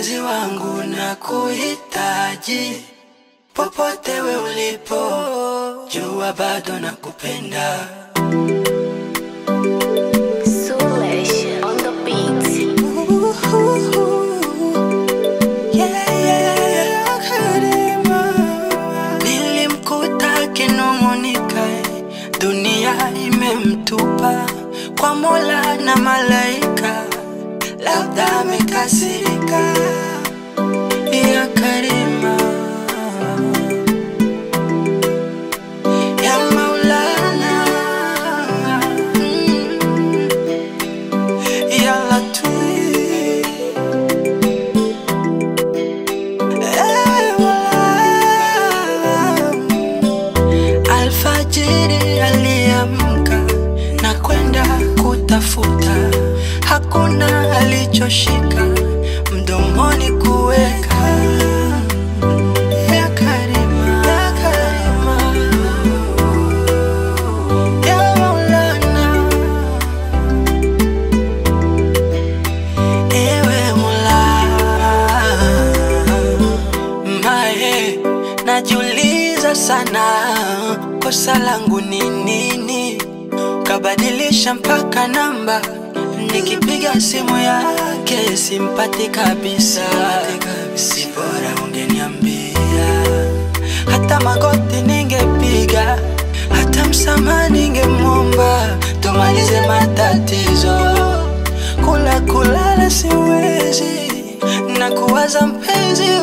mpenzi wangu na kuhitaji popote we ulipo, jua bado nakupenda. Sulesh on the beat. Nilimkuta akinung'unika, dunia imemtupa kwa Mola na malaika, labda amekasirika. Ya Karima, ya Maulana, mm, ya Latif. Alfajiri aliamka na kwenda kutafuta, hakuna alichoshika mdomoni kuweka. Ya Karima, ya Karima, ya Maulana, ewe Mola Mae, najiuliza sana kosa langu ni nini, kabadilisha mpaka namba, nikipiga simu yake simpati kabisa. Si bora ungeniambia, hata magoti ningepiga, hata msamaha ningemwomba, tumalize matatizo. Kula kulala siwezi na kuwaza mpenzi